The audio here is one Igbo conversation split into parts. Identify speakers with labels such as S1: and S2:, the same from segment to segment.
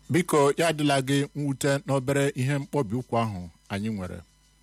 S1: biko ya adịla gị mwute n'obere ihe mkpọbi ụkwụ ahụ anyị nwere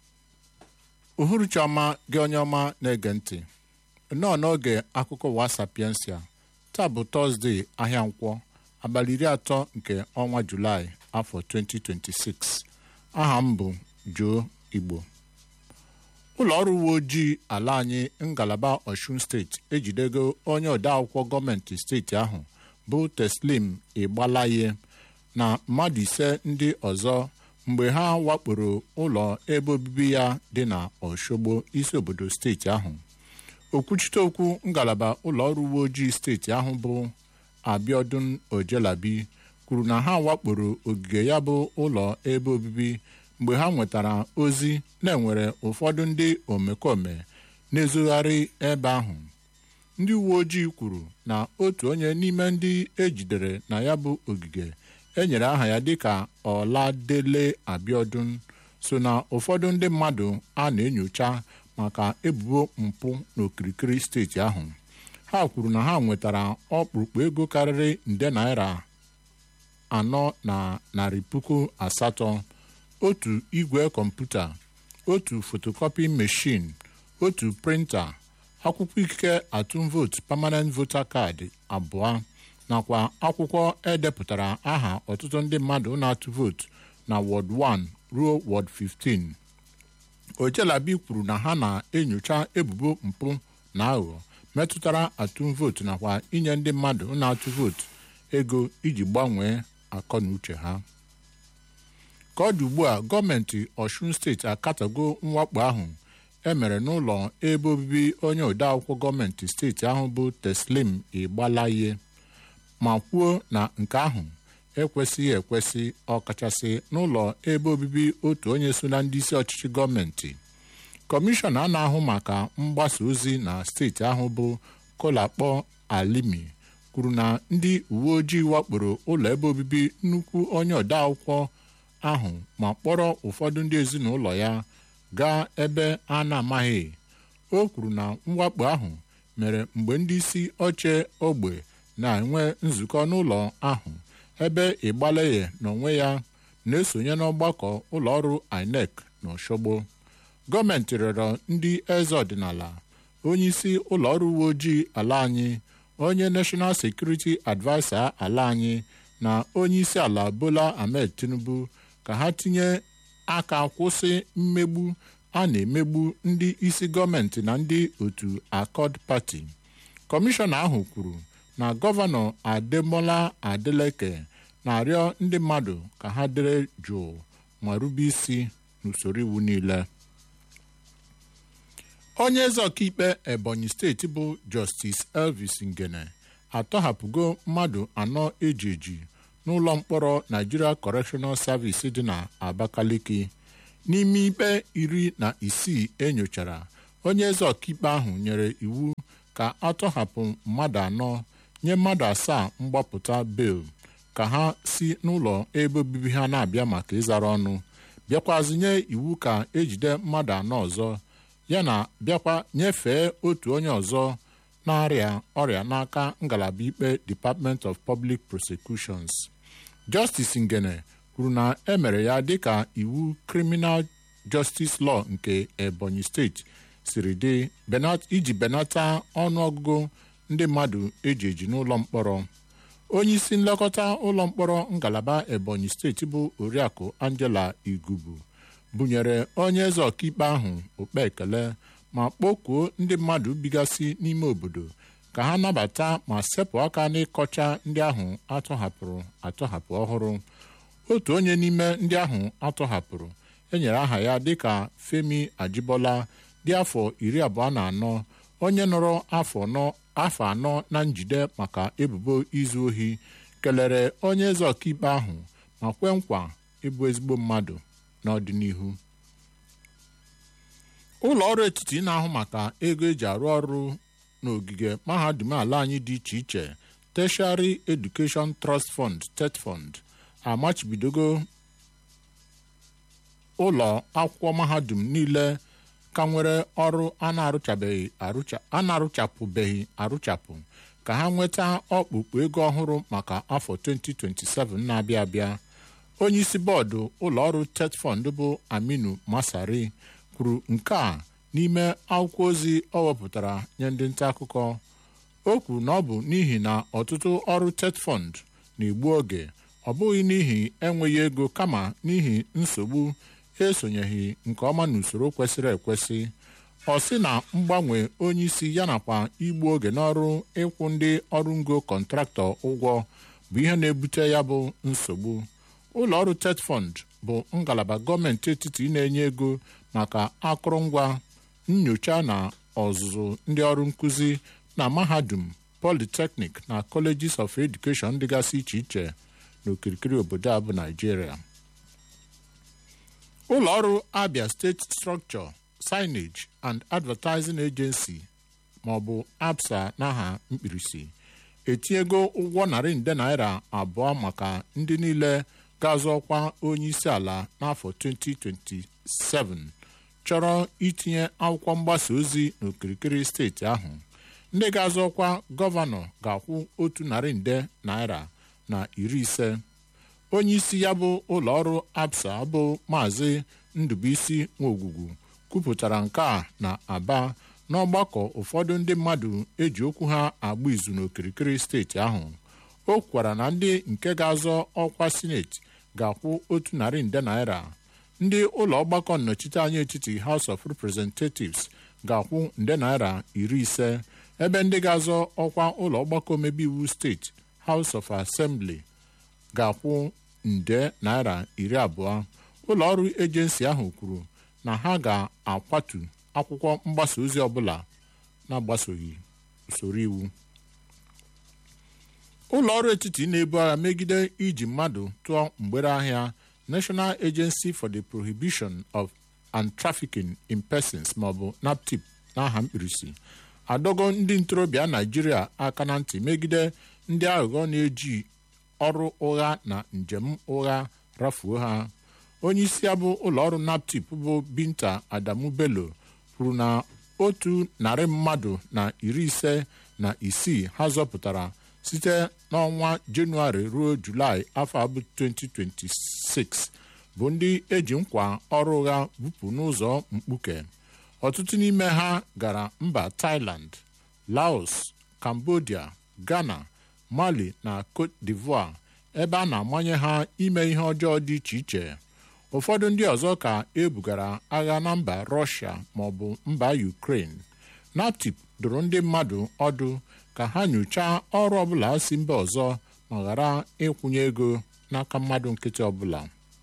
S1: uhuruchi ọma gị onye ọma na-ege ntị nnọọ n'oge akụkọ ụwa sapiensia taa bụ tọzdee ahịa nkwọ abalị iri atọ nke ọnwa julaị afọ 2026 aha m bụ Joe Igbo ụlọ ọrụ uwe ojii ala anyị ngalaba Osun steeti ejidego onye odeakwụkwọ gọọmenti steeti ahụ bụ Teslim Igbalaye na mmadụ ise ndị ọzọ mgbe ha wakporo ụlọ ebe obibi ya dị na Oshogbo isi obodo steeti ahụ okwuchite okwu ngalaba ụlọ ọrụ uwe ojii steeti ahụ bụ Abiodun Ojelabi kwuru na ha wakporo ogige ya bụ ụlọ ebe obibi mgbe ha nwetara ozi na-enwere ụfọdụ ndị omekome na-ezogharị ebe ahụ ndị uwe ojii kwuru na otu onye n'ime ndị ejidere na ya bụ ogige enyere aha ya dịka Ọladele Abiodun so na ụfọdụ ndị mmadụ a na-enyocha maka ebubo mpụ n'okirikiri steeti ahụ ha kwuru na ha nwetara ọkpụrụkpụ ego karịrị nde naira anọ na narị puku asatọ otu igwe kọmputa otu fotokopi meshin otu printa akwụkwọ ikike atụm vootu permanent voter card abụọ nakwa akwụkwọ edepụtara aha ọtụtụ ndị mmadụ na-atụ vootu na wọd 1 ruo wọd 15 Ojelabi kwuru na ha na-enyocha ebubo mpụ na aghụghọ metụtara atụm vootu nakwa inye ndị mmadụ na-atụ vootu ego iji gbanwee akọ na uche ha ka ọ dị ugbu a gọọmenti Ọshun steeti akatago mwakpo ahụ emere n'ụlọ ebe obibi onye odeakwụkwọ gọọmenti steeti ahụ bụ Teslim Igbalaye ma kwuo na nke ahụ ekwesịghị ekwesị ọkachasị n'ụlọ ebe obibi otu onye so na ndị isi ọchịchị gọọmenti kọmishọna a na-ahụ maka mgbasa ozi na steeti ahụ bụ Kolakpọ Alimi kwuru na ndị uwe ojii wakporo ụlọ ebe obibi nnukwu onye odeakwụkwọ ahụ ma kpọrọ ụfọdụ ndị ezinụlọ ya gaa ebe a na-amaghị o kwuru na mwakpo ahụ mere mgbe ndị isi oche ogbe na-enwe nzukọ n'ụlọ ahụ ebe Igbaleye n'onwe ya na-esonye n'ọgbakọ ụlọọrụ INEC n'Oshogbo gọọmenti rịọrọ ndị eze ọdịnala onyeisi ụlọọrụ uwe ojii ala anyị onye National Security Adviser ala anyị na onyeisi ala Bola Ahmed Tinubu ka ha tinye aka kwụsị mmegbu a na-emegbu ndị isi gọọmenti na ndị otu Accord Party kọmishọna ahụ kwuru na gọvanọ Ademola Adeleke na-arịọ ndị mmadụ ka ha dere jụụ ma rube isi n'usoro iwu niile onye eze ọkaikpe Ebonyi steeti bụ Justice Elvis Ngene atọhapụgo mmadụ anọ eji eji n'ụlọ mkpọrọ Nigeria Correctional Service dị na Abakaliki n'ime ikpe iri na isii enyochara onye eze ọkaikpe ahụ nyere iwu ka atọhapụ mmadụ anọ nye mmadụ asaa mgbapụta bel ka ha si n'ụlọ ebe obibi ha na-abịa maka ịzara ọnụ bịakwazi nye iwu ka ejide mmadụ anọ ọzọ ya na bịakwa nyefee otu onye ọzọ na-arịa ọrịa n'aka ngalaba ikpe Department of Public Prosecutions Justice Ngene kwuru na emere ya dịka iwu Criminal Justice Law nke Ebonyi steeti siri dị iji benata ọnụọgụgụ ndị mmadụ eji eji n'ụlọ mkpọrọ onye isi nlekọta ụlọ mkpọrọ ngalaba Ebonyi steeti bụ Oriakụ Angela Igubu bunyere onye eze ọkaikpe ahụ okpe ekele ma kpọkuo ndị mmadụ bigasị n'ime obodo ka ha nabata ma sepụ aka n'ịkọcha ndị ahụ atọhapụrụ atọhapụ ọhụrụ otu onye n'ime ndị ahụ atọhapụrụ enyere aha ya dịka Femi Ajibola dị afọ iri abụọ na anọ onye nọrọ afọ anọ na njide maka ebubo izu ohi kelere onye eze ọkaikpe ahụ ma kwe nkwa ịbụ ezigbo mmadụ n'ọdịnihu ụlọ ọrụ etiti na-ahụ maka ego eji arụ ọrụ n'ogige mahadum ala anyị dị iche iche Tertiary Education Trust Fund TETFund amachibidogo ụlọ akwụkwọ mahadum niile ka nwere ọrụ a na-arụchabeghị arụcha a na-arụchapụbeghị arụchapụ ka ha nweta ọkpụkpụ ego ọhụrụ maka afọ 2027 na-abịa abịa onye isi bọọdụ ụlọọrụ tetfond bụ aminu masari kwuru nke a n'ime akwụkwọ ozi ọ wepụtara nye ndị nta akụkọ o kwuru na ọ bụ n'ihi na ọtụtụ ọrụ tetfond na-egbu oge ọ bụghị n'ihi enweghị ego kama n'ihi nsogbu esonyeghị nke ọma n'usoro kwesịrị ekwesị ọ sị na mgbanwe onye isi ya nakwa igbu oge n'ọrụ ịkwụ ndị ọrụ ngo kọntraktọ ụgwọ bụ ihe na-ebute ya bụ nsogbu ụlọ ọrụ tetfond bụ ngalaba gọọmenti etiti na-enye ego maka akụrụngwa nyocha na ọzụzụ ndị ọrụ nkụzi na mahadum polytechnic na colleges of education dịgasị iche iche n'okirikiri obodo a bụ naijiria ụlọ ọrụ abia steeti structure signage and advertising agency maọbụ absa n'aha mkpirisi etinyego ụgwọ narị nde naira abụọ maka ndị niile ga-azọ ọkwa onye isi ala n'afọ 2027 chọrọ itinye akwụkwọ mgbasa ozi n'okirikiri steeti ahụ ndị ga-azọ ọkwa gọvanọ ga-akwụ otu narị nde naira na iri ise onye isi ya bụ ụlọ ọrụ absa bụ maazị ndụbụisi nwogwugwu kwupụtara nke a na aba n'ọgbakọ ụfọdụ ndị mmadụ eji okwu ha agba izu n'okirikiri steeti ahụ o kwukwara na ndị nke ga-azọ ọkwa sineti ga-akwụ otu narị nde naira ndị ụlọ ọgbakọ nnọchiteanya etiti House of Representatives ga-akwụ nde naira iri ise ebe ndị ga-azọ ọkwa ụlọ ọgbakọ omebe iwu steeti House of Assembly ga-akwụ nde naira iri abụọ ụlọ ọrụ ejensi ahụ kwuru na ha ga-akwatu akwụkwọ mgbasa ozi ọbụla na-agbasoghị usoro iwu ụlọ ọrụ etiti na-ebu agha megide iji mmadụ tụọ mgbere ahịa National Agency for the Prohibition of and Trafficking in Persons maọbụ NAPTIP n'aha mkpirisi adọgo ndị ntorobịa Naijiria aka na ntị megide ndị aghụghọ na-eji ọrụ ụgha na njem ụgha rafuo ha onye isi ya bụ ụlọọrụ naptip bụ binta adamu bello kwuru na otu narị mmadụ na iri ise na isii ha zọpụtara site n'ọnwa jenụwarị ruo julaị afọ abụ 2026 bụ ndị eji nkwa ọrụ ụgha bupụ n'ụzọ mkpuke ọtụtụ n'ime ha gara mba thailand laos cambodia ghana mali na cote d'ivoire ebe a na-amanye ha ime ihe ọjọọ dị iche iche ụfọdụ ndị ọzọ ka ebugara agha na mba rọshia maọbụ mba ukraine naptip dụrụ ndị mmadụ ọdụ ka ha nyochaa ọrụ ọbụla si mba ọzọ ma ghara ịkwụnye ego n'aka mmadụ nkịtị ọbụla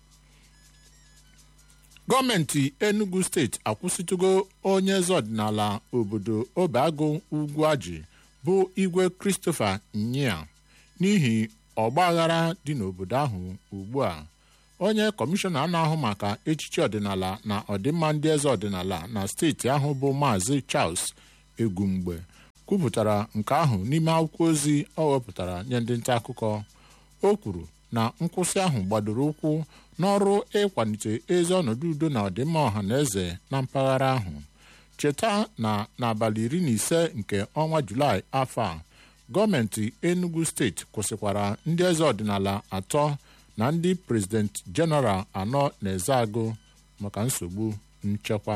S1: gọọmenti enugu steeti akwụsịtụgo onye eze ọdịnala obodo obeagụ ugwu ajị bụ igwe christopher nyia n'ihi ọgbaghara dị n'obodo ahụ ugbu a onye kọmishọna na-ahụ maka echichi ọdịnala na ọdịmma ndị eze ọdịnala na steeti ahụ bụ maazị charles egumgbe kwupụtara nke ahụ n'ime akwụkwọ ozi ọ wepụtara nye ndị nta akụkọ o kwuru na nkwụsị ahụ gbadoro ụkwụ n'ọrụ ịkwalite ezi ọnọdụ udo na ọdịmma ọha na eze na mpaghara ahụ cheta na n'abalị iri na ise nke ọnwa julaị afọ a gọọmenti enugu steeti kwụsịkwara ndị eze ọdịnala atọ na ndị prezident jeneral anọ na-eze agụ maka nsogbu nchekwa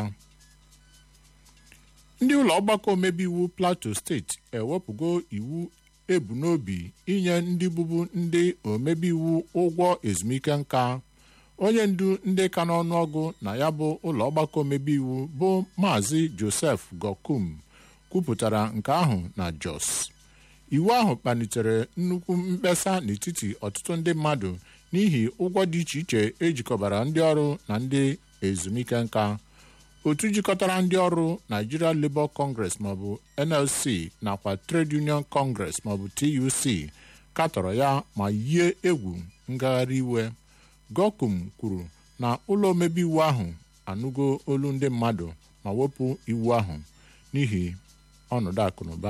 S1: ndị ụlọ ọgbakọ omebe iwu plateau steeti ewepụgo iwu ebu n'obi inye ndị bụbu ndị omebe iwu ụgwọ ezumike nka onye ndu ndị ka n'ọnụọgụ na ya bụ ụlọ ọgbakọ omebe iwu bụ maazị joseph gokum kwupụtara nke ahụ na jos iwu ahụ kpalitere nnukwu mkpesa n'etiti ọtụtụ ndị mmadụ n'ihi ụgwọ dị iche iche ejikọbara ndị ọrụ na ndị ezumike nka otu jikọtara ndị ọrụ Nigeria Labour Congress maọbụ NLC nakwa Trade Union Congress maọbụ TUC katọrọ ya ma yie egwu ngagharị iwe Gokum kwuru na ụlọ omebe iwu ahụ anụgo olu ndị mmadụ ma wepụ iwu ahụ n'ihi ọnọdụ akụnụba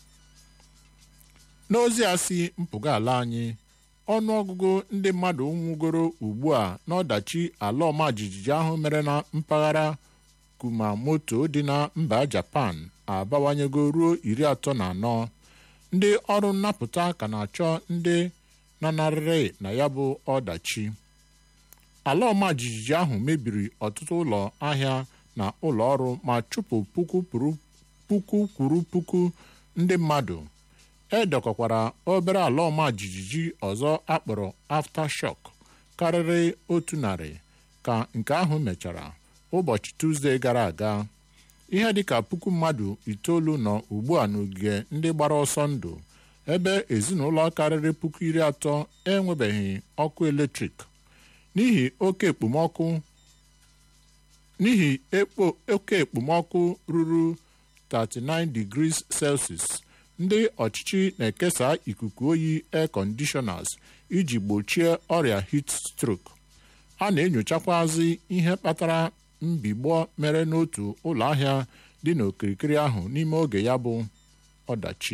S1: n'ozi a si mpụga ala anyị ọnụọgụgụ ndị mmadụ nwụgoro ugbu a n'ọdachi ala ọma jijiji ahụ mere na mpaghara kumamoto dị na mba japan abawanyego ruo iri atọ na anọ ndị ọrụ nnapụta ka na-achọ ndị lanarịrị na ya bụ ọdachi ala ọma jijiji ahụ mebiri ọtụtụ ụlọ ahịa na ụlọ ọrụ ma chụpụ puku puku kwuru puku ndị mmadụ edekọkwara obere ala ọma jijiji ọzọ akpọrọ aftershock karịrị otu narị ka nke ahụ mechara ụbọchị Tuzdee gara aga ihe dịka puku mmadụ itoolu nọ ugbu a n'ogige ndị gbara ọsọ ndụ ebe ezinụlọ karịrị puku iri atọ enwebeghị ọkụ eletrik n'ihi oke ekpomọkụ n'ihi oke ekpomọkụ ruru 39 degrees Celsius ndị ọchịchị na-ekesa ikuku oyi air conditioners iji gbochie ọrịa heat stroke a na-enyochakwazi ihe kpatara mbigbọ mere n'otu ụlọ ahịa dị n'okirikiri ahụ n'ime oge ya bụ ọdachi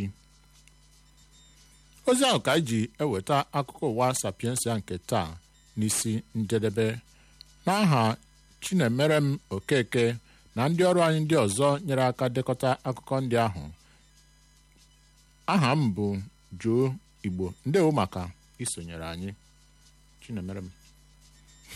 S1: ozi ahụ ka anyị ji eweta akụkọ ụwa sapiensia nke taa n'isi njedebe n'aha Chinemerem Okeke na ndị ọrụ anyị ndị ọzọ nyere aka dekọta akụkọ ndị ahụ aha m bụ Joe Igbo ndewo maka isonyere anyị Chinemerem